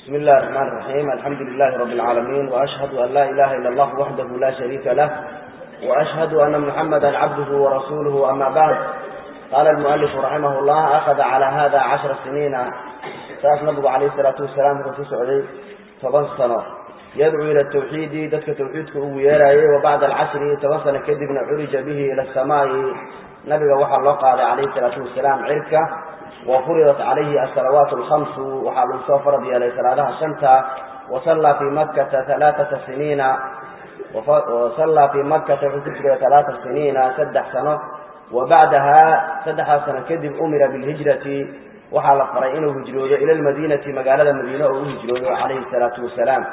بسم الله الرحمن الرحيم الحمد لله رب العالمين وأشهد أن لا إله إلا الله وحده لا شريك له وأشهد أن محمدا عبده ورسوله أما بعد قال المؤلف رحمه الله أخذ على هذا عشر سنين ساس نبغى عليه الصلاة والسلام في سعودي طبعا سنة يدعو إلى التوحيد دتك توحيدك ويراي وبعد العشر توصل كذب عرج به إلى السماء نبي وحى الله قال عليه الصلاة والسلام عركة وفرضت عليه الصلوات الخمس وحال سفر بي صلاة شمتا وصلى في مكة ثلاثة سنين وصلى في مكة حكتر ثلاثة سنين سدح سنة وبعدها سدح سنة كذب أمر بالهجرة وحال فرينه هجروه إلى المدينة مقالة المدينة وهجروه عليه الصلاة والسلام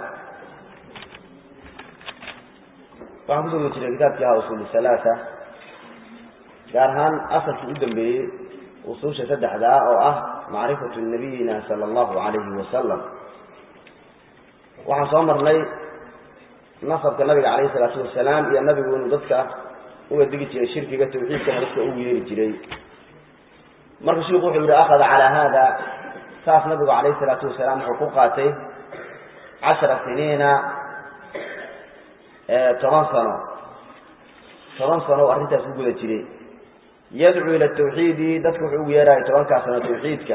waxaan kusoo jiray kitaabkii ahaa usuul salaasa gaar ahaan asalkii u dambeeyey usuusha saddexdaa oo ah macrifatu nabiyina sala allahu calayhi wasalam waxaan soo marnay nasabka nabiga calayhi salaatu wasalaam iyo nabigu inuu dadka uga digi jiray shirkiga tawxiidkana dadka ugu yeeri jiray marka shiku wuxuu yihi akhada calaa haada saas nabigu calayhi salaatu wasalaam wuxuu ku qaatay cashara siniina toban sano toban sano oo arrintaas ku guda jiray yadcuu ila tawxiidi dadka wuxuu ugu yeeraya tobankaa sano tawxiidka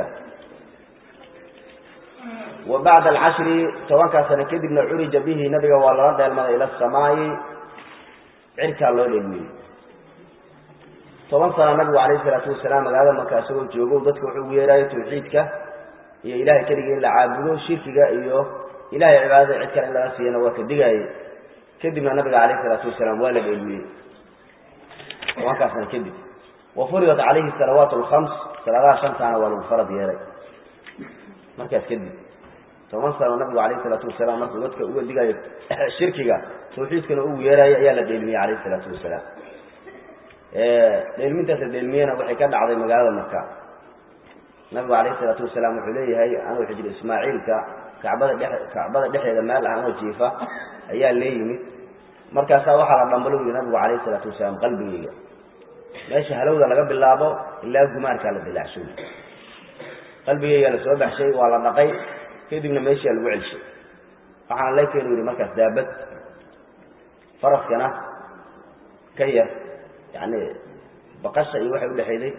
wa bacda alcashri tobankaa sano kadibna curija bihi nabiga waa lala dheelmaday ila asamaa'i cirkaa loo dheelmiyey toban sano nabigu calayhi salaatu wasalaam magaalada marka isagoo joogo dadka wuxuu ugu yeerayo tawxiidka iyo ilahay keliga in la caabudo shirkiga iyo ilahay cibaadada cid kale in laga siiyana waa ka digaaye kadibna nabiga calayhi salaatu wasalaam waa la dheelmiyey tobankaa sano kadib wafuridat calayhi salawaat alkhams salaadaha shantaana waa lagu farad yeelay markaas kadib toban sano nabigu calayhi salaatu wasalaam markuu dadka uga digayo shirkiga tawxiidkana ugu yeerayo ayaa la dheelmiyey calayhi salaatu wasalaam dheelmintaas la dheelmiyena waxay ka dhacday magaalada maka nabigu calayhi salaatu wasalaam wuxuu leeyahay anuu xijir ismaaciilka kacbada dhe kacbada dhexeeda meel ah anoo jiifa ayaa lee yimid markaasaa waxaa la dhambalo yidhi nabigu calayhi salaatu wasalaam qalbigayga meesha halowda laga bilaabo ilaa gumaarkaa la dilaacshay qalbigayga la soo baxshay waa la dhaqay kadibna meeshaa lagu celshay waxaana la keenu yidhi markaas daabad faraskana ka yar yacni baqasha iyo waxay udhexayday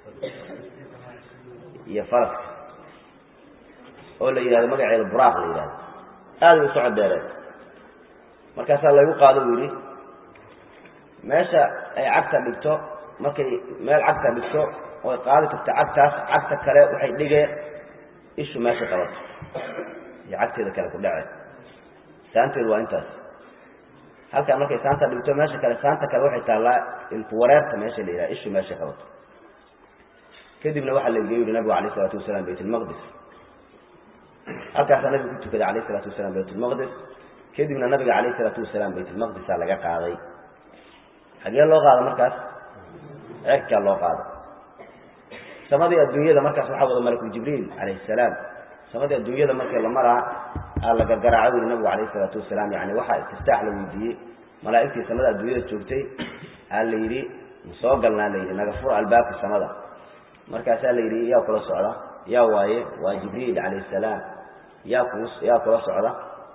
iyo faraska oo la yidhahdo magaceeda buraaq la yidhahdo aaday u socod dheereen markaasaa laygu qaado u yidhi meesha ay cagta dhigto markay meel cagta dhigto oy qaadi karto cagtaas cagta kale waxay dhigee ishu meesha qabato iyo cagteeda kale ku dhece saanteedu waa intaas halkaa markay saanta dhigto meesha kale saanta kale waxay taallaa ilku wareerta meesha la yidhaha ishu meesha qabato kadibna waxaa la geey yidhi nabigu alayh isalaatu wasalaam bayt lmaqdis halkaasaa nabigu ku tukaday alayh isalaatu wasalaam bayt lmaqdis kadibna nabiga calayh isalaatu wasalaam baytulmaqdisa laga qaaday xagee loo qaada markaas cerkaa loo qaada samadii adduunyada markaas waxaa wada malakul jibriil calayhi salaam samadii adduunyada markii la maraa aa la gargaraaco yuri nabigu calayhi isalaatu wasalaam yani waxaa istiftaax la weydiiyey malaa'igtii samada adduunyada joogtay aa la yidhi ma soo galnaa la yidhi naga fur albaabka samada markaasaa la yidhi yaa kula socda yaa waaye waa jibriil calayhi salaam yaa ku yaa kula socda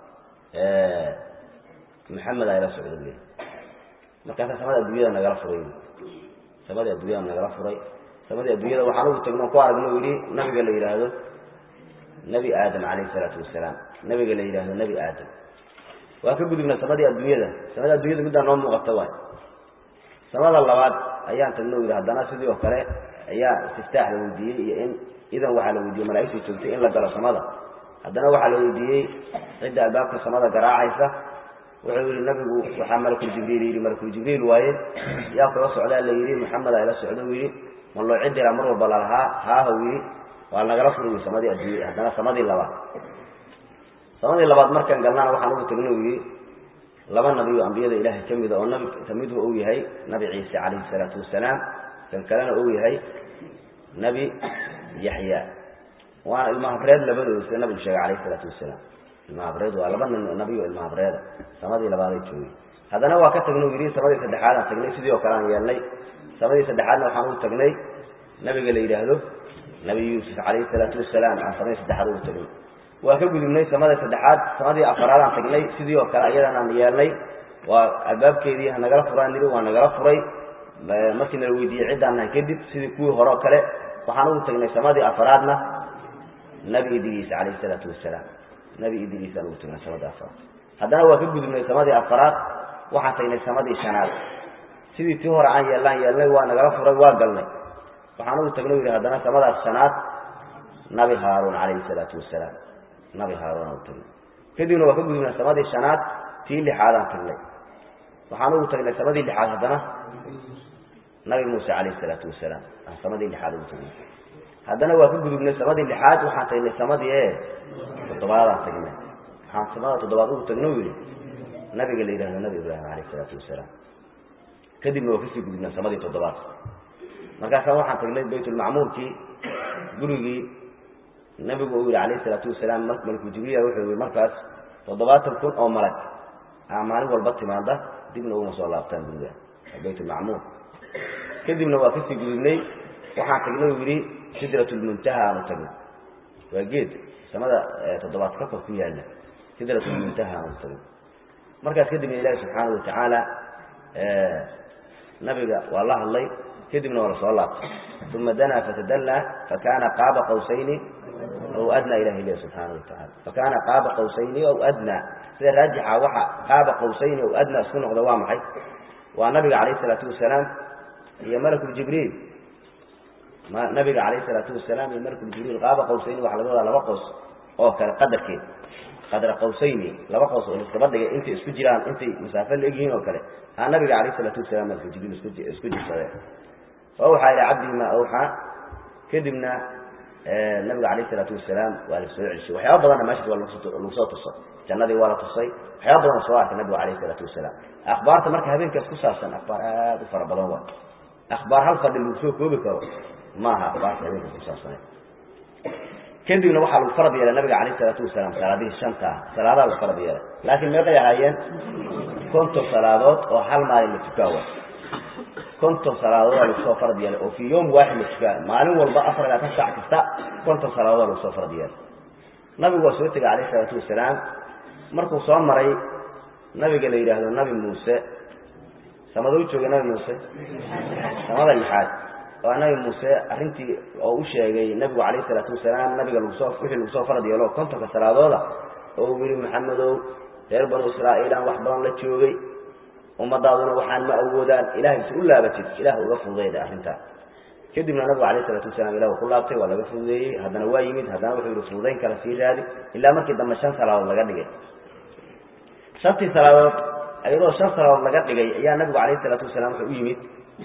maxamed ayla socda buy markaasaa samada adduunyada nagala furay samadii adduunyada nagala furay samadii adduunyada waxaan ugu tagno ku aragno yidhi nabiga la yidhaahdo nebi aadam calayhi salaatu wasalaam nabiga la yidhaahdo nebi aadam waa ka gudubna samadii adduunyada samada adduunyada middaa noo muuqata waay samada labaad ayaan tagno yidhi haddana sidii oo kale ayaa istiftaax la weydiiyey iyo in idan waxaa la weydiiyey malaa'igtii joogtay in la galo samada haddana waxaa la weydiiyey cidda albaabka samada garaacaysa wuxuu yihi nabigu waxaa malakuljibriil yidhi malakuljibriil waaye yaa kula socdaa la yidhi maxamed ayla socdo u yidhi ma loo cidiraa mar walba lalahaa haahaw yidhi waa nagala furi samadii adduunya haddana samadii labaad samadii labaad markaan galnana waxaan ugu tagno yidhi laba nabi oo ambiyada ilaahay ka mida oo nabi kamidhu uu yahay nabi ciise calayhi salaatu wasalaam kan kalena uu yahay nebi yaxya waana ilmahabreed labadooda sida nabigu sheegay calayh isalaatu wasalaam ilmahabreed waa laba nin nabi oo ilmahabreeda samadii labaaday joogay haddana waa ka tagna u yidhi samadii saddexaad aan tagnay sidii oo kale aan yeelnay samadii saddexaadna waxaan ugu tagnay nabiga la yidhaahdo nabi yuusuf calayhi salaatu wasalaam aan samadii saddexaad ugu tagnay waa ka gudubnay samada saddexaad samadii afaraadaan tagnay sidii oo kale ayadan aan yeelnay waa albaabkeedii hanagala furaan niri waa nagala furay markii nala weydiiyey ciddaan nahay kadib sidii kuwii hore oo kale waxaan ugu tagnay samadii afaraadna nabi idriis calayhi isalaatu wasalaam nabi idriis aan ugu tagnay samadii afaraad haddana waa ka gudubnay samadii afaraad waxaan tagnay samadii shanaad sidii tii hore aan yeellaan yeelnay waa nagala furay waa galnay waxaan ugu tagnay yidhi haddana samadaas shanaad nabi haaruun calayhi isalaatu wasalaam nabi haaruun aan ugu tagnay kadibna waa ka gudubnay samadii shanaad tii lixaadaan tagnay waxaan ugu tagnay samadii lixaad haddana nabi muuse calayhi isalaatu wasalaam aan samadii lixaad ugu tagnay haddana waa ka gudubnay samadii lixaad waxaan tagnay samadii e toddobaadaan tagnay waxaan samada toddobaad ugu tagno yidhi nabiga la yidhahdo nabi ibraahim calayh isalaatu wasalaam kadibna waa kasii gudubnay samadii toddobaad markaasa waxaan tagnay baytulmacmuurkii gurigii nabigu uu yihi calayh isalaatu wasalaam malku jibriila wuxuu yihi markaas toddobaatan kun oo malag a maalin walba timaada dibna uma soo laabtaan guriga baytulmacmuur kadibna waa kasii gudubnay waxaan tagnay uu yidhi sidrat lmuntaha aanu tagnay waa geed samada toddobaad ka kor ku yaalla sidrat lmuntaha aanu tagnay markaas kadibna ilaahi subxaana watacaala nabiga waa la hadlay kadibna waa lasoo laabtay uma danaa fatadallaa fakana qaaba qawsayni aw adnaa ilahi ilahi subxaana watacaala fakana qaaba qawsayni aw adnaa sida raajixa waxa qaaba qawsayni aw adnaa isku noqda waa maxay waa nabiga calayh isalaatu wasalaam iyo malakuljibriil nabiga calayh isalaatu wasalaam iyo malakuljibriil qaaba qawsayni waxa laga wadaa laba qows oo kale qadarkeed qadra qawsayni laba qows oo iskaba dhigay intay isku jiraan intay masaafo la egyihiin oo kale aa nabiga calayh isalaatu wasalaam malakuljibriil isku jirsadeen fa awxaa ilaa cabdihi maa awxaa kadibna nabiga calayh isalaatu wasalaam waa la soo celshay waxyaaba badanna meeshas waa lagu soo tusay jannadii waa la tusay waxyaaba badan soo arkay nabigu calayh isalaatu wasalaam akhbaarta marka habeenkaas ku saabsan akhbaar aada u fara badan waay akhbaar hal fadhi lagu soo koobi karo maaha akhbaarta habeenkaas ku saabsaneed kadibna waxaa lagu farad yeelay nabiga calayh isalaatu wasalaam salaadihii shanta ah salaadaa lagu farad yeelay laakiin meeqay ahaayeen konton salaadood oo hal maalin la tukaawa konton salaadood aa lagu soo farad yeelay oo fii yowm waaxid la tukaa maalin walba afar labaatan saac kasta konton salaadood aa lagu soo farad yeelay nabigu waa soo tegay calayh isalaatu wasalaam markuu soo maray nabiga la yidhaahdo nabi muuse samadou joogay nabi muuse samada lixaad waa nabi muuse arrintii oo u sheegay nabigu calayh isalaatu wasalaam nabiga lagusoo wixii lagu soo farad yeelo kontonka salaadooda oo uu yihi maxamedow reer banu israa'iilaan wax badan la joogay ummadaaduna waxaan ma awoodaan ilahay si u laabatid ilah uga fududayda arrintaas kadibna nabigu alayh isalaatu wasalaam ilah ku laabtay waa laga fududeeyey haddana waa yimid haddana wuxuu yihi fududayn kala sii raadi ilaa markii dambe shan salaadood laga dhigay shantii salaadood iyadoo shan salaadood laga dhigay ayaa nabigu calayh isalaatu wasalaam wuxuu u yimid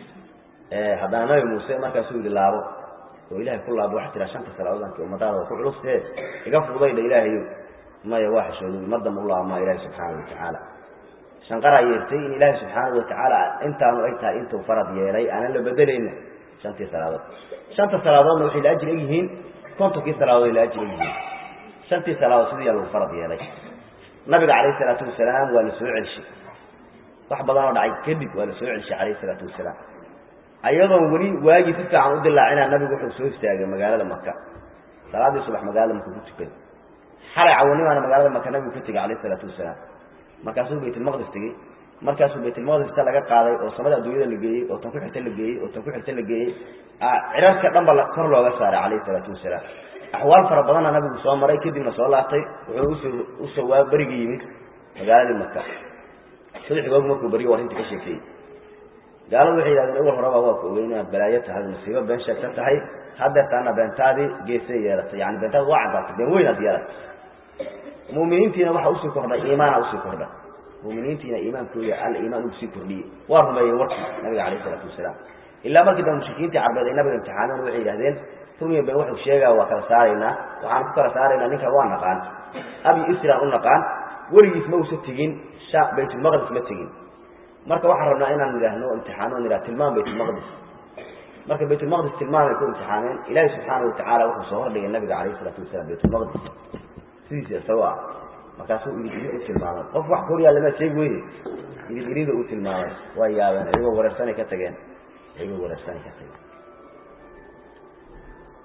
haddana nabi muuse markaasuu yihi laabo oo ilahay ku laabo waxaa tiraa shanta salaadood ummadaada waa ku culustee iga fududayda ilaahayo maya waa xishooday mar dambe u laabmaa ilahi subxaana watacaala shanqaraa yeertay in ilaahay subxaana watacaala intaanu eg tahay intuu farad yeelay aanan la bedelayna shantii salaadood shanta salaadoodna waxay la ajir egyihiin kontonkii salaadood ay la ajir egyihiin shantii salaadood sidiiyaa lagu farad yeelay nabiga calayh isalaatu wasalaam waa la soo celshay wax badanoo dhacay kadib waa la soo celshay calayh isalaatu wasalaam ayadoon weli waagii si fiican u dilaacina nabigu wuxuu soo istaagay magaalada maka salaadii subax magaalada maka ku tukaday xalay cawanimaana magaalada maka nabigu ka tegay calayh isalaatu wasalaam markaasuu baytulmaqdis tegey markaasuu baytulmaqdis ta laga qaaday oo samada adduunyada la geeyey oo tan ku xigta la geeyey oo tan ku xigta la geeyey cirarka dhan ba kor looga saaray calayhi isalaatu wasalaam axwaal fara badanna nabigu soo maray kadibna soo laabtay wuxuu usoo usoo waa berigii yimid magaaladii maka saddex goog markuu beriyo arrinta ka sheekeeyey gaaladu waxay yidhahdeen awal horeba waa ku ogeyn inaad balaayo tahay musiibo been sheegta tahay hadeertaana beentaadii geesay yeelatay yani beentaadi waa caddaatay been weynaad yeelatay muminiintiina waxa usii kordhay iimaana usii kordhay muminiintiina iimaankooda aliimaan usii kordhiyey waa rumeeyey warkii nabiga calayh isalaatu wasalaam ilaa markii dambe mushrikiintii carbeed ay nabiga imtixaameen waxay yidhahdeen rumiya been wuxuu sheegaa waa kala saaraynaa waxaan ku kala saaraynaa ninkan waa naqaan abi isran u naqaan weligiis ma usa tegin baytulmaqdis ma tegin marka waxaan rabnaa inaan idhaahno imtixaano idhah tilmaam baytulmaqdis marka baytulmaqdis tilmaamay ku imtixaameen ilaahi subxaana watacaala wuxuu soo hordhigay nabiga calayh isalaatu wasalaam baytulmaqdis sidiisa isagoo ah markaasuu idigiri u tilmaamay qof wax kor yaalla maa sheegi weyne idigirida uu tilmaamay waa yaabeen iyagoo wareersanay ka tageen iyagoo wareersanay ka tageen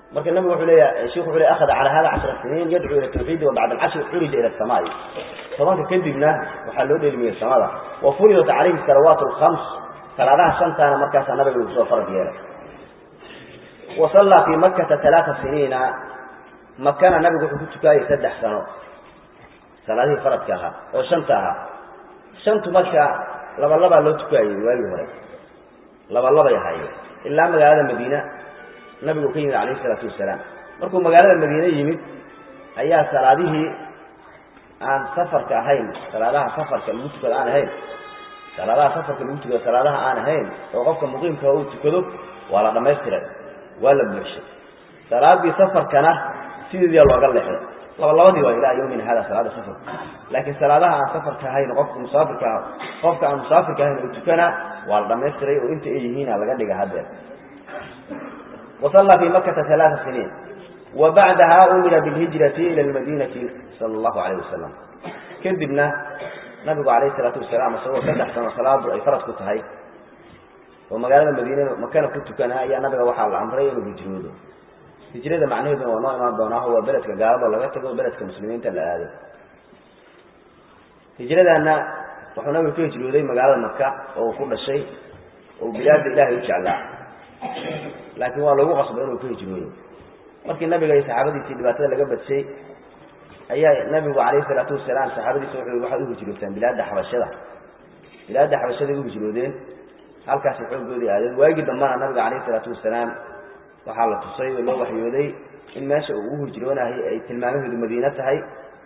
marka nabigu wuxuu leeyahay sheekhu wuxuu leeyahay akhada ala hada 10 siniin yad'u ila tawhid wa ba'da al-'ashr urija ila as-samaa'i tobanka kadibna waxaa loo dheelmiyay samada wa furidat alayhi salawat al-khams salaadaha shantana markaas nabigu uu soo farad yeelay wa salla fi makkah thalatha siniina makana nabigu wuxuu ku tukayay saddex sano salaadihii faradka ahaa oo shanta ahaa shantu marka laba laba loo tukayay waagii hore laba laba yahay ilaa magaalada madiina nabigu ka yimid calayhi salaatu wasalaam markuu magaalada madiine yimid ayaa salaadihii aan safarka ahayn salaadaha safarka lagu tukado aan ahayn salaadaha safarka lagu tukado salaadaha aan ahayn oo qofka muqiimka uu tukado waa la dhamaystiray waa la buuxshay salaadii safarkana sideedia looga leexday laba labadii waa ilaa yawmina hada salaada safarka laakiin salaadaha aan safarka ahayn qofka musaafirka ah qofka aan musaafirka ahayn oo tukana waa la dhamaystiray oo inta ay yihiin laga dhiga haddeer وصلى في مكة ثلاث سنين وبعدها أمر بالهجرة إلى المدينة صلى الله عليه وسلم كذبنا نبي عليه الصلاة والسلام سوى سدح سنة صلاة أي فرد كتهي ومقالة المدينة مكان كنت كان يا نبي وحى العمرين وهجروده هجرة معناه إنه ونوع ما بناه هو بلد كجارب ولا بلد بلد كمسلمين تلا هذا هجرة أن وحنا نبي كل هجروده مقالة مكة وكل شيء وبلاد الله يجعلها laakiin waa lagu qasbay inuu ka hijrooyo markii nabiga iyo saxaabadiisii dhibaatada laga badshay ayaa nabigu calayhi salaatu wasalaam saxaabadiisa wuxuu waxaad u hijrootaan bilaadda xabashada bilaadda xabashaday u hijroodeen halkaasi xooggoodii aadeen waagii dambana nabiga calayhi salaatu wasalaam waxaa la tusay oo loo waxyooday in meesha uu u hijroonahay ay tilmaamaheedu madiine tahay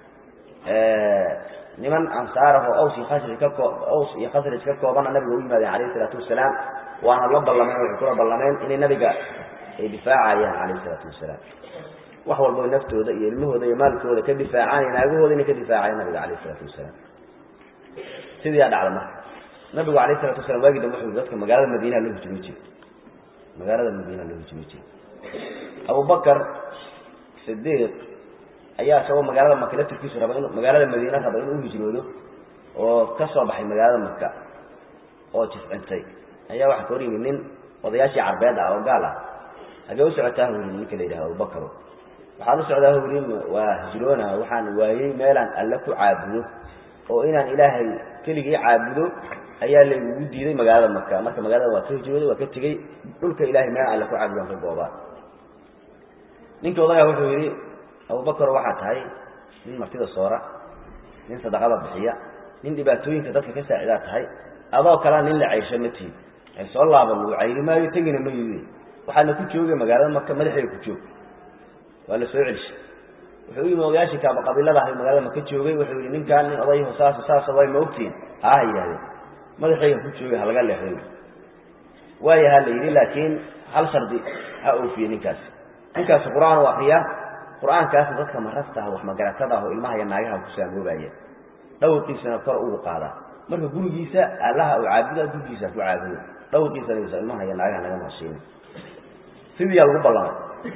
niman ansaar ah oo aws iyo khasraj ka koo aws iyo khasraj ka koobana nabiga u yimaadeen calayhi salaatu wasalaam waana la ballameen waxay kula ballameen inay nabiga ay difaacayaan calayhi salaatu wasalaam wax walbo naftooda iyo ilmahooda iyo maalkooda ka difaacaan iyo naagahooda inay ka difaacayaan nabiga calayhi salaatu wasalaam sidiiyaa dhacda marka nabigu calayhi salatu wasalam waagii dambe wuxuu dadka magaalada madiinaha loo hijroo jiray magaalada madiinaha loo hijroo jiray abubakar sidiiq ayaa isagoo magaalada maka laftirkiisu raba in magaalada madiine raba inuu u hijroodo oo ka soo baxay magaalada maka oo jiscintay ayaa waxaa ka hor yimid nin odayaashii carbeed ah oo gaal ah hagee u socotaa huri ninka la yidhaha abubakaro waxaan u socdaa huri waa hijroona waxaan waayey meelaan alle ku caabudo oo inaan ilaahay keligii caabudo ayaa laygugu diiday magaalada maka marka magaalada waa ka hijrooday waa ka tegey dhulka ilahay meelaan alle ku caabudo ka goobaa ninkii odagaa wuxuu yidhi abubakaro waxaa tahay nin martida soora nin sadaqada bixiya nin dhibaatooyinka dadka ka saacidaa tahay adoo kalea nin la caysho ma tihin ay soo laaban lagu cayri maayo tegina ma yidi waxaadna ku joogay magaalada maka madaxeega ku joog waa la soo celishay wuxuu u yimi odayaashii kaaba qabiilada ahay magaalada maka joogay wuxuu yihi ninkaan nin odayho saas saasa way ma ogtihin haaha yidhahdeen madaxeyga ku joogay ha laga leexday waayaha la yidhi laakiin hal shardi ha oofiye ninkaasi ninkaasi qur-aan u akriyaa qur-aankaasi dadka marasta ah wax magaratada ah oo ilmaha iyo naagaha ku saamoobaya dhawrkiisana kor ugu qaadaa marka gurigiisa allaha u caabuda gurigiisa ku caabudo dhawrkiisana ilmaha iyo naagaha naga maqashiina sidiiyaa lagu ballamay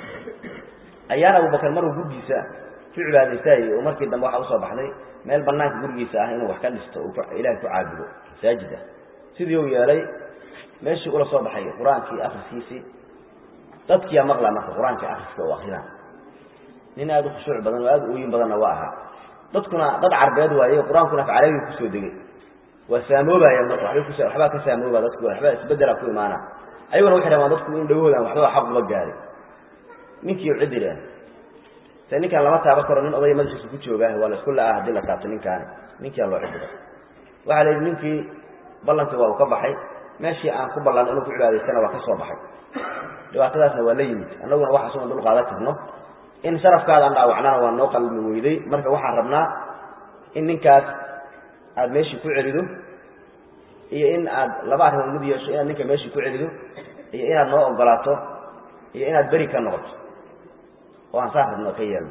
ayaana abubakar maruu gurigiisa ku cibaadaystaayey oo markii dambe waxaa usoo baxday meel banaanka gurigiisa ah inuu wax ka dhisto uu ilahay ku caabudo masaajid ah sidii uu yeelay meeshii ula soo baxay qur-aankii akriskiisii dadkiyaa maqlaa marka qur-aankii akriska u akrina nin aada u khushuuc badan oo aada u ooyin badanna waa ahaa dadkuna dad carbeed waaye qur-aankuna af carabiga kusoo degay waa saamoobaya marka wabay kus waxbaa ka saamooba dadku waxbaa isbedela ku imaana ayaguna waxay rabaan dadku in dhawahoodan waxbaa xaq uba gaaray ninkii u ciddi leh se ninkaan lama taaba karo nin odaya madaxiisa ku jooga waa la isku la-ah haddii la taabto ninkaani ninkiaa loo ciddiday waxaa la yidhi ninkii ballankii waa uu ka baxay meeshii aan ku ballan inuu ku cibaadaystana waa ka soo baxay dhibaatadaasna waa la yimid annaguna waxaas una dul qaadan karno in sharafkaada aan dhaawacnana waa noo qalmi weyday marka waxaan rabnaa in ninkaas aada meeshii ku celido iyo in aad laba arrimood mid yeesho inaad ninka meeshii ku celido iyo inaad noo ogolaato iyo inaad beri ka noqoto oo aan saas rabno ka yeelno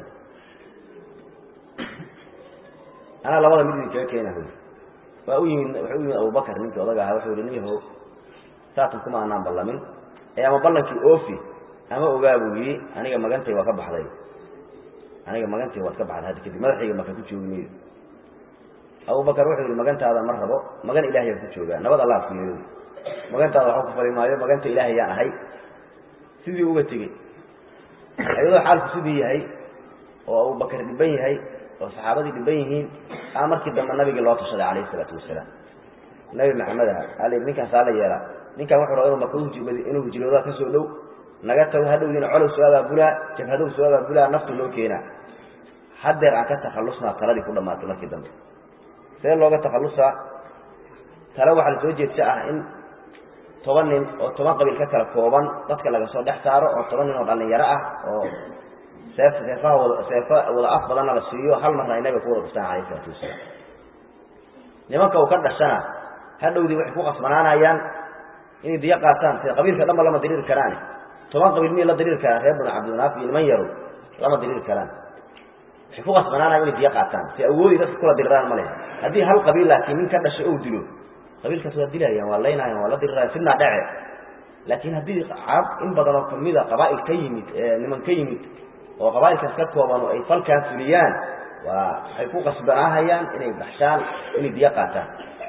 anaa labada mid idinkaga keena hu waa u yimid wuxuu u yimid abubakar ninkii odaga ahaa wuxuu yihi niyahow saatan kuma anaan ballamin ee ama ballankii oofi ama ogaa buu yidhi aniga magantay waa ka baxday aniga magantay waad ka baxday hadda kadib madaxayga maka ku joogi mayo abubakar wuxuu yihi magantaada ma rabo magan ilaahayaan ku joogaa nabad allah kuyeeyo magantaada waxba ku fali maayo maganta ilaahay yaan ahay sidii uga tegey iyadoo xaalku sidii yahay oo abubakar dhiban yahay oo saxaabadii dhiban yihiin aa markii dambe nabigii loo tashaday calayhi isalaatu wasalaam nabi maxamed aha ali ninkaan saa la yeelaa ninkaan wuxuu raba inu maka inuu hijroodaa ka soo dhow naga tago hadhowdiina colow soo abaabulaa jabhadow soo abaabulaa naftu loo keenaa haddeer aan ka takhallusnaa taladii ku dhamaatay markii dambe see looga takhallusaa tale waxaa la soo jeedsa ah in toban nin oo toban qabiil ka kala kooban dadka laga soo dhex saaro oo toban nin oo dhallinyaro ah oo seef seefaha wada seefo wada af badanna la siiyo hal marna ay nabiga ku wada dhuftaan calayhi isalaatu wasalaam nimanka uu ka dhashana hadhowdii waxay ku qasbanaanayaan inay diyo qaataan sida qabiilka dhanba lama diriiri karaane toban qabiil miyay la diriiri karaan reer banu cabdinaaf iyo niman yarow lama diriiri karaan waxay ku qasbanaanayan inay diyo qaataan si awoodi dadka kula diriraan ma leh haddii hal qabiil laakiin nin ka dhashay ou dilo qabiilkaas waa dilayaan waa laynayaan waa la diriraayan sidnaa dhece laakiin haddii carab in badan oo kamida qabaa'il ka yimid niman ka yimid oo qabaa'ilkaas ka kooban oo ay falkaa fuliyaan waa waxay ku qasbanaahayaan inay baxshaan inay diyo qaataan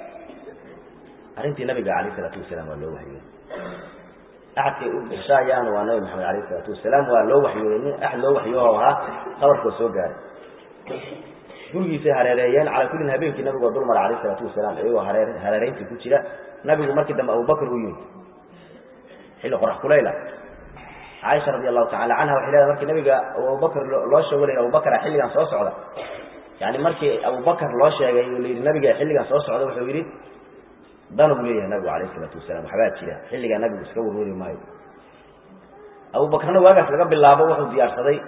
arrintii nabiga calayh isalaatu wasalaam waa loo waxyooday axadkay u baxshaayaan waa nabi maxamed alayh isalaatu wasalaam waa loo waxyooday nin axad loo waxyooho ahaa qabarkoo soo gaaray gurigiisay hareereeyeen calaa kullin habeenkii nabigoo dulmara alayh isalaatu wasalaam iyagoo haree hareerayntii ku jira nabigu markii dambe abubakr u yimid xilli qorax kulayla caaisha radi allahu tacala canha waxay leedahay markii nabiga abubakr loo sheego la abubakra xilligan soo socda yani markii abubakr loo sheegay oo la yidhi nabiga xilligan soo socda wuxuu yidhi dan buu leeyahay nabigu alayh isalaatu wasalam waxbaa jira xilligaa nabigu iska warwari maayo abubakrna waagaas laga bilaabo wuxuu diyaarsaday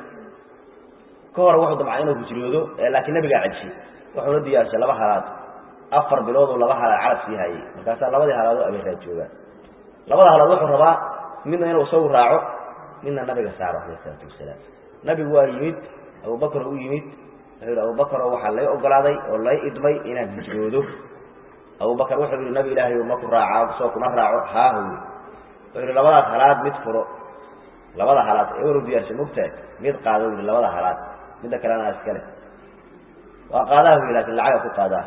ka hore wuxuu damcay inuu hijroodo laakiin nabigaa celshay wuxuuna diyaarshay laba halaad afar bilooduu laba halaad carab sii hayay markaasaa labadii halaadoo abeeraa joogaan labada halaad wuxuu rabaa midna inuu isagu raaco midna nabiga saaro alayh isalaatu wasalaam nabigu waa yimid abubakr u yimid wuxuu yihi abubakro waxaa lay ogolaaday oo lay idmay inaan hijroodo abubakr wuxuu yihi nabi ilaahay ma ku raaca soo kuma raaco haahu wuxuu yihi labadaas halaad mid furo labada halaad ee waru diyaarshay mugtahay mid qaado yihi labada halaad midda kalena iskale waa qaadaha wy lakin lacaga ku qaadaa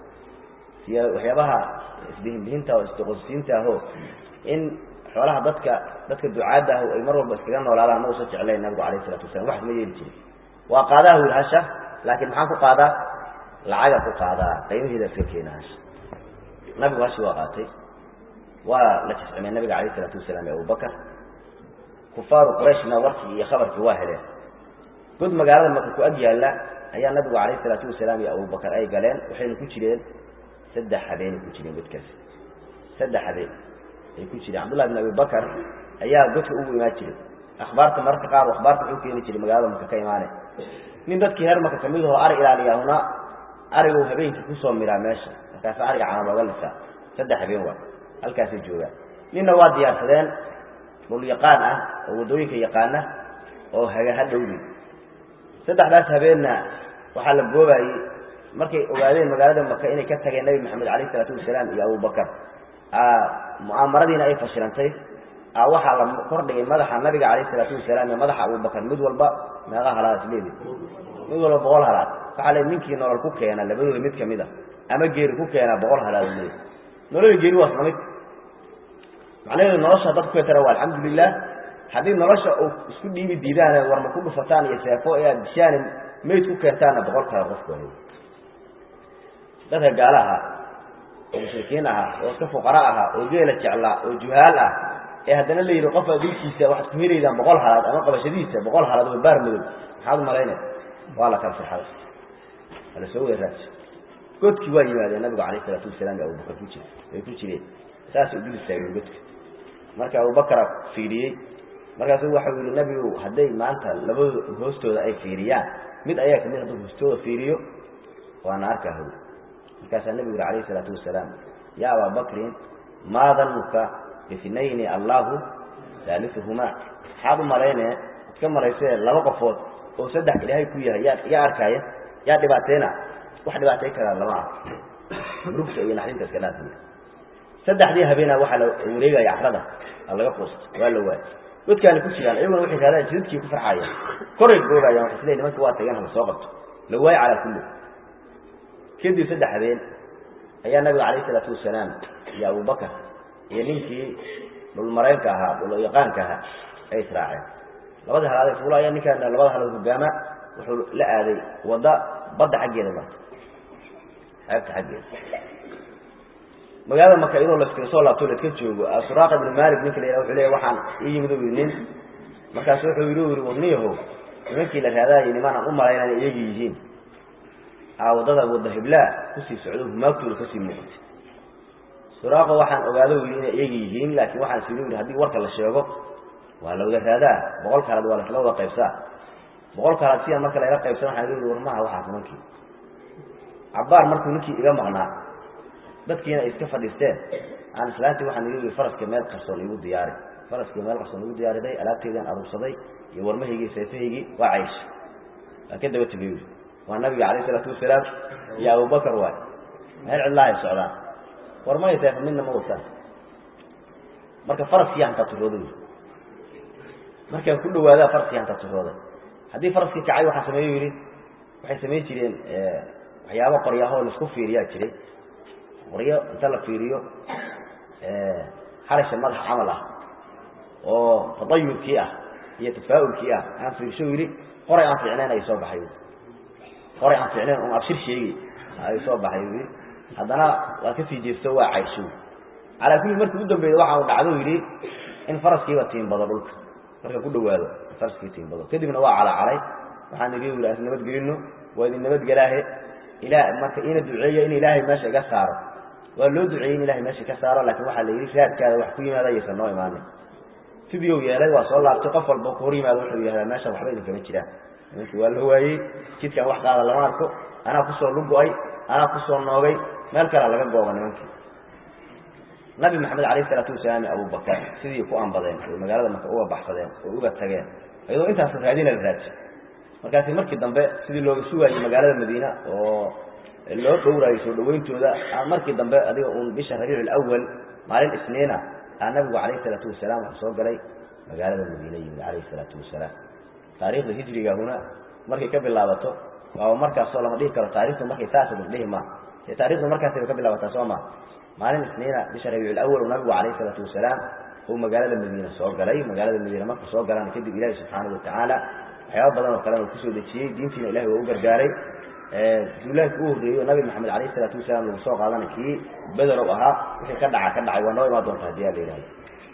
siy waxyaabaha isbihinbihinta oo isdoqosiinta aho in xoolaha dadka dadka ducaadda ah ay mar walba iskaga noolaadaan ma usa jeclayn nabigu alayh isalatu wasalam waxas ma yeeli jirin waa qaadaha wy hasha laakiin maxaan ku qaadaa lacaga ku qaadaa qiimaheeda iska keena hasha nabigu hashi waa qaatay waa la jiscimay nabiga alayh isalaatu wasalaam iyo abubakar kufaaru qurayshna warkii iyo khabarkii waa heleen god magaalada maka ku ag yaalla ayaa nabigu calayh isalaatu wasalaam iyo abubakar ay galeen waxayna ku jireen saddex habeenay ku jireen godkaas saddex habeen ay ku jireen cabdullahi bin abi bakar ayaa godka ugu imaan jiray akhbaarta mararka qaar akhbaarta wuxuu keeni jiray magaalada maka ka imaane nin dadkii reer maka kamid ahoo ari ilaaliyaahuna arigu habeenkii kusoo miraa meesha markaasa ariga cana looga lisaa saddex habeen waa halkaasay joogaan ninna waa diyaarsadeen dhul yaqaan ah oo waddooyinka yaqaana oo haga hadhowdi saddexdaas habeenna waxaa la goobayey markay ogaadeen magaalada maka inay ka tageen nabi maxamed alayh isalaatu wasalaam iyo abubakar mu'aamaradiina ay fashilantay waxaa la kordhigay madaxa nabiga alayh isalaatu wasalaam iyo madaxa abubakar mid walba meeqa halaad isleedi mid walba boqol halaad waxaa le ninkii nolol ku keena labadooda mid kamid a ama geeri ku keena boqol halaad leey nolola geeri waa isla mid macnaheedu nolosha dad ku tara waa alxamdulilah haddii nolosha u isku dhiibi diidaan warma ku dhufataan iyo seefo ee aad dishaan mayd ku keentaanna boqol kale qofku hay dadka gaala ahaa oo mushrikiin ahaa oo iska fuqara ahaa oo geela jeclaa oo juhaal ah ee haddana la yidhi qofa dilkiisa waxaad ku helaydaan boqol halaad ama qabashadiisa boqol halaad oo baar madow maxaad u malaynaya waa la kala sexaday waa la soo weeraaj godkii waa yimaadeen nabigu alayh isalaatu wasalaam iyo abubakar ku jir ay ku jireen saasay udul istaageen godka marka abubakara fiiriyey markaasuu waxau yihi nabigu hadday maanta labadoo hoostooda ay fiiriyaan mid ayaa kamid hadduu hoostooda fiiriyo waana arkaa how markaasaa nabigu yihi alayh isalaatu wasalaam ya abaa bakrin maa danuka bihnayni allahu haaliuhumaa maxaad u malayne ad ka malaysee laba qofood oo saddex ilaahay ku yahay yaa yaa arkaaya yaa dhibaateena wax dhibaatay karaa lama ah murugta iyo naxdinta iska dhaafiya saddexdii habeena waxaa la wareegaya axrada laga quusta waa la waay godkaana ku jiraan iyaguna waxay raadaan jidadkii ku farxaayaan koray goobayaan waxay isleeyihin nimanka waa tageen hala soo qabto la waayo calaa kulli kadib saddex habeen ayaa nabiga calayh isalaatu wasalaam iyo abubakar iyo ninkii dhulmaraynka ahaa dhulyaqaanka ahaa ay israaceen labadii halaad fuulaya ninkaan labada halaad hogaama wuxuu la aaday wadda badda xaggeeda marka xeebta xaggeeda magaalada marka iyadoo laskaga soo laabto laska joogo suraaqa ibnu malik ninka la yidhaha wuxuu leeyahy waxaan ii yimid u yidhi nin markaasu wuxuu yidhi u yidhi warniyahow nimankii la raadaayay niman aan u malayn inay iyagi yihiin aa waddada wadda hiblaa kusii socdo humaagtooda kasii muuqatay suraaqa waxaan ogaado yidhi inay iyagi yihiin laakiin waxaan sii yidhi haddii warka la sheego waa la wada raadaa boqol kaalaad waa lasla wada qaybsaa boqol kaalaad sidan marka layla qaybsan waxaan yidhi war maha waxaas nimankii cabbaar markuu ninkii iga maqnaa dadkiina ay iska fadhiisteen aan islaantii waxaan igu yidhi faraska meel qarsoon igu diyaari faraskii meel qarsoon igu diyaariday alaabteedaan aruursaday iyo warmahaygii seefahaygii waa caysh waa ka daba tegay yidhi waa nabiga calayh isalaatu wasalaam iyo abubakar waay meel cidlaahay socdaan warmay seefa midna ma wataan marka faraskii hantaa turooda yidhi markaan ku dhawaadaa faraskii hantaa turooday haddii faraskii kacay waxaa sameeyo yidhi waxay samayn jireen waxyaabo qoryahoo laisku fiiriyaa jiray qoryo inta la fiiriyo xarasha madaxa camal ah oo tadayurkii ah iyo tafaa'ulkii ah aan fiirsho yidhi qoray aan fiicnayn ay soo baxay qoray aan fiicnayn un abshir sheegi ay soo baxay yidhi haddana waa kasii jeesto waa cayshow calaa kulli markii u dambeeyey waxa uu dhacdo yidhi in faraskiiba tiimbado dhulka marka ku dhawaado faraskii tiimbado kadibna waa calacalay waxaan idin yidhi aan nabadgelino waa idin nabadgelaahe ilaa marka ina duceeyo in ilaahay meesha iga saaro waa loo duceeyey in ilahay meesha ka saaro laakiin waxaa la yidhi raadkaada wax ku yimaada ayaysan noo imaanin sidii u yeelay waa soo laabtay qof walba ku hor yimaado wuxuu yihahdaa meesha waxba idinkama jiraan nimankii waa la waayey jidkan wax qaada lama arko anaa kusoo lugo-ay anaa kusoo noogay meel kalea laga gooba nimankii nabi maxamed alayh isalaatu wasalaam abubakar sidii ku ambadeen oy magaalada marka uga baxsadeen oo uga tageen iyadoo intaas raadina la raaji markaasi markii dambe sidii looga sugaayey magaalada madiina oo loo dhowraayo soo dhawayntooda markii dambe adiga uun bisha rabiic alawal maalin isniina aa nabigu calayh isalaatu wasalaam wuxuu soo galay magaalada madiina yimid calayh isalaatu wasalaam taariikhda hijrigahuna markay ka bilaabato waaba markaasoo lama dhihi karo taarikhdu markay saasa dhihi ma ee taarikhdu markaasay ka bilaabataa soo ma maalin isniina bisha rabiic alawal uu nabigu calayh isalaatu wasalaam uu magaalada madiina soo galay magaalada madiina markuu soo galaan kadib ilaahi subxaanahu watacaala waxyaaba badan oo kalena uu kusoo dejiyey diintiina ilahi waa u gargaaray duulaanki u horreeyey oo nabi maxamed alayh isalaatu wasalaam lagu soo qaadana kii bederow ahaa wixii ka dhaca ka dhacay waa noo imaan doonta hadii a la yihahdo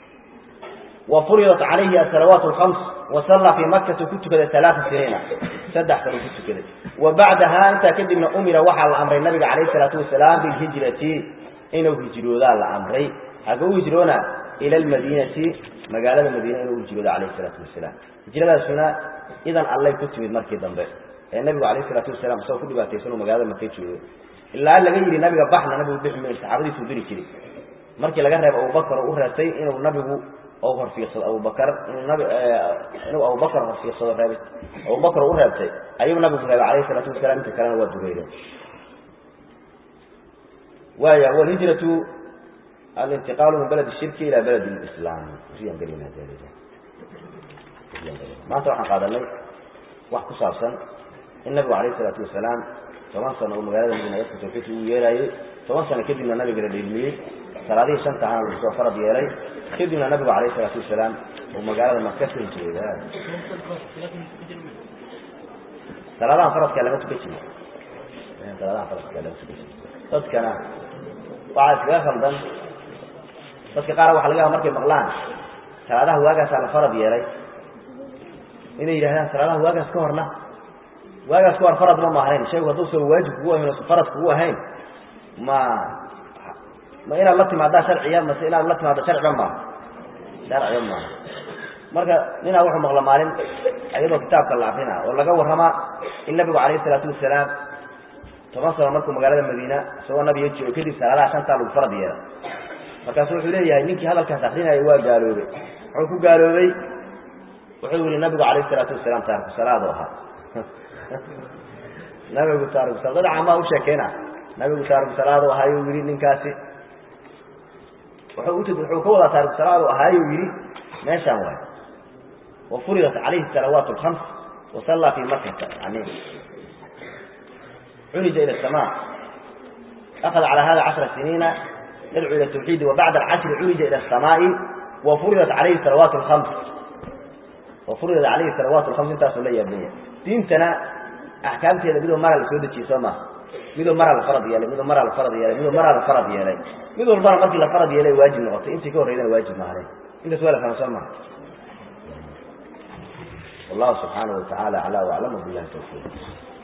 wa furidat calayhi asalawaat alkhams wa sallaa fii makati ku tukaday alaaa siniina saddex sano ku tukaday wa bacdaha intaa kadibna umira waxaa la amray nabiga calayh isalaatu wasalaam bilhijrati inuu hijroodaa la amray xagga u hijroona ila almadiinati magaalada madiina inuu hijrooda calayh isalaatu wasalaam hijradaasuna idan allay ku timid markii dambe ee nabigu alayh isalaatu wasalaam isagoo ku dhibaataysan uu magaalada markay joogo ilaa laga yidhi nabiga baxna nabigu bixi mayo saxaabadiisuu diri jiray markii laga reebo abubakar oo u reebtay inuu nabigu ou horfiiqsado abubakar inuu nabi inuu abubakar horfiiqsado reeb abubakar u reebtay ayuu nabigu reebay calayh isalaatu wasalaam inta kalena waa dureereen waaya walhijratu alintiqaalu min balad shirki ila balad lislaam maanta waxaan qaadanay wax ku saabsan in nabigu alayh isalaatu wasalaam toban sano uu magaalada madiina dadka tawxiidka ugu yeerayey toban sano kadibna nabiga la dheelmiyey salaadihii shanta ahana lagu soo farad yeelay kadibna nabigu alayh isalaatu wasalaam uu magaalada maka ka hijrooda salaadahan faradkaa lama tukan jiri salaadahan faradkaa lama tukan jiri dadkana waxaa iskaga khaldan dadka qaar waxa laga yaaba markay maqlaan salaadaha waagaasaa la farad yeelay inay yidhahdaan salaadaha waagaas ka horna waagaas ka hor farad ma maahnayn shaygu hadduusan waajib kugu ahayn osan farad kugu ahayn ma ma inaad la timaadaa sharciya mase inaad la timaado sharciba maaha sharciba maaha marka ninaa wuxuu maqla maalin iyadoo kitaabka la akrina oo laga warramaa in nabigu calayhi isalaatu wasalaam toban sano markuu magaalada madiina isagoo nabiga joogo kadib salaadaha shantaa lagu farad yeela markaasu wuxuu leeyahay ninkii hadalkaas akrinaya waa gaaloobay muxuu ku gaaloobay wuxuu yihi nabigu calayh isalaatu wasalaam taariku salaado ahaa nabigu taariku sal dad camaa u sheekeyna nabigu taariku salaado ahaayuu yihi ninkaasi wuxuu wuxuu ka wadaa taariku salaado ahaayuu yihi meeshaan waay wa furidat calayhi salawaat alkhams wa sallaa fii makata yani cunija ila asamaa akhada calaa hada cashra siniina yadcuu ila tawxiidi wa bacda alcashri cunija ila asamaa'i wa furidat calayhi salawaat alkhams oo furidat calayhi salawaat lkhams intaasuu la yaabanya diintana axkaamteeda midoo maraa la soo dejiyey soo maha midoo maraa la farad yeelay midoo maraa la farad yeelay midoo maraa la farad yeelay mid walbana markii la farad yeelay waajib noqotay intii ka horreydana waajib maahanen intaas waa la fahma soo maha wallahu subxaanahu watacaala aclaa waclam wabilahi tawfiiq